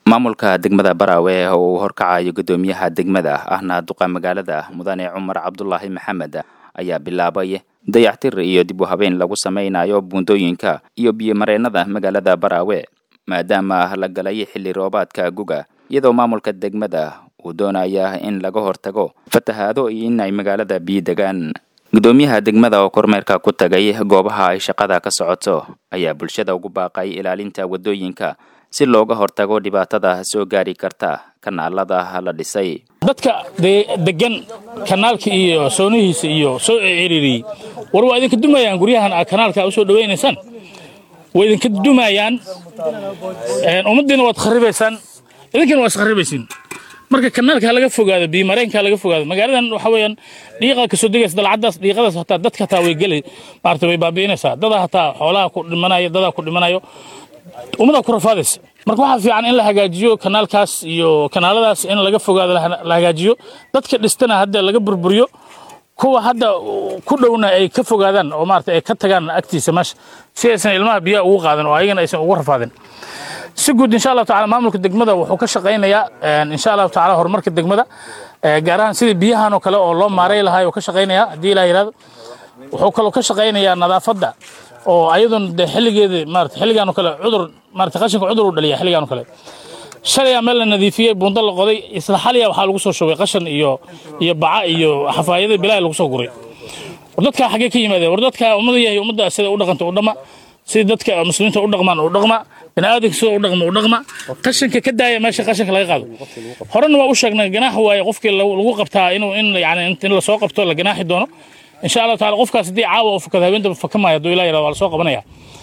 maamulka degmada baraawe oo uu horkacayo guddoomiyaha degmada ahna duqa magaalada mudane cumar cabdulaahi maxamed ayaa bilaabay dayactir iyo dib u habeen lagu samaynayo buundooyinka iyo biyomareennada magaalada baraawe maadaama la galay xilli roobaadka guga iyadoo maamulka degmada uu doonaya in laga hortago fatahaado iyo in ay magaalada biyo degaan guddoomiyaha degmada oo kormeerka ku tagay goobaha ay shaqada ka socoto ayaa bulshada ugu baaqay ilaalinta waddooyinka si looga hortago dhibaatada soo gaari karta kanaalada la dhisay dadka degan kanaalka iyo soonihiisa iyo soo ciriiriyey war waa idinka dumayaan guryahan aad kanaalka u soo dhawaynaysaan waa idinka dumayaan ummaddiina waad kharibaysaan idinkana waa iskharibaysiin marka kanaalka ha laga fogaado biyomareenka ha laga fogaado magaaladan waxa weeyaan dhiiqa kasoo degaysa dalcadaas dhiiqadaas hataa dadka hataa way geli maarata way baabi'inaysaa dadaa hataa xoolaha ku dhimanayo dadaa ku dhimanayo ummadaa ku rafaadaysa marka waxaa fiican in la hagaajiyo kanaalkaas iyo kanaaladaas in laga fogaado la hagaajiyo dadka dhistana hadda laga burburiyo kuwa hadda ku dhowna ay ka fogaadaan oo maarata ay ka tagaan agtiisa meesha si aysan ilmaha biyaha ugu qaadan oo ayagana aysan ugu rafaadin si guud insha allahu tacala maamulka degmada wuxuu ka shaqaynayaa insha allahu tacala horumarka degmada gaar ahaan sidii biyahan oo kale oo loo maaray lahaa oo ka shaqaynaya haddii ilaah yidhahdo wuxuu kaloo ka shaqaynayaa nadaafadda oo ayadun de xilligeeda maarata xilligan oo kale cudur maarata qashinka cudur u dhaliya xilligan oo kale shalayaa meel la nadiifiyey buundo la qoday isla xaliya waxaa lagu soo shubay qashan iyo iyo baca iyo xafaayada bilaahi lagu soo guray war dadkaa xaggee ka yimaadeen war dadkaa ummada yahay ummadda sida u dhaqanta u dhama sida dadka muslimiinta u dhaqmaan u dhaqma biniaadanka sida u dhaqma u dhaqma qashinka ka daaya meesha qashinka laga qaado horena waa u sheegnay ganaax waaye qofkii lagu qabtaa inuu in yani in lasoo qabto la ganaaxi doono insha allahu tacala qofkaas haddii caawa uu fakado habeenta fakamaayo hadduu ilah yirahdo waa lasoo qabanaya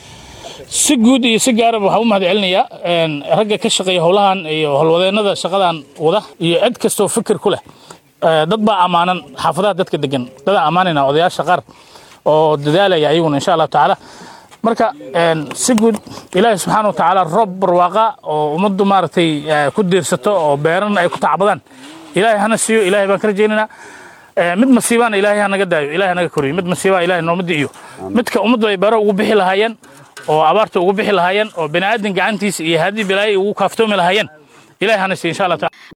si guud iyo si gaaraba waxaa u mahad celinayaa ragga ka shaqeeya howlahan iyo howlwadeennada shaqadan wada iyo cid kastoo fikir ku leh dad baa ammaanan xaafadaha dadka degan dadaa ammaanayna odayaasha qaar oo dadaalaya ayaguna insha allahu tacaala marka si guud ilaahay subxaana wa tacaala roob barwaaqa oo ummaddu maaragtay ku diirsato oo beerana ay ku tacbadaan ilaahay hana siiyo ilaahay baan ka rajaynaynaa mid masiibaana ilaahay ha naga daayo ilahay naga koriyo mid masiibaa ilahay nooma di'iyo midka ummaddu ay beero ugu bixi lahaayeen oo abaarta ugu bixi lahaayeen oo bini'aadan gacantiisa iyo haddii bilaayo ugu kaaftoomi lahaayeen ilahay hana siiyo insha allah taala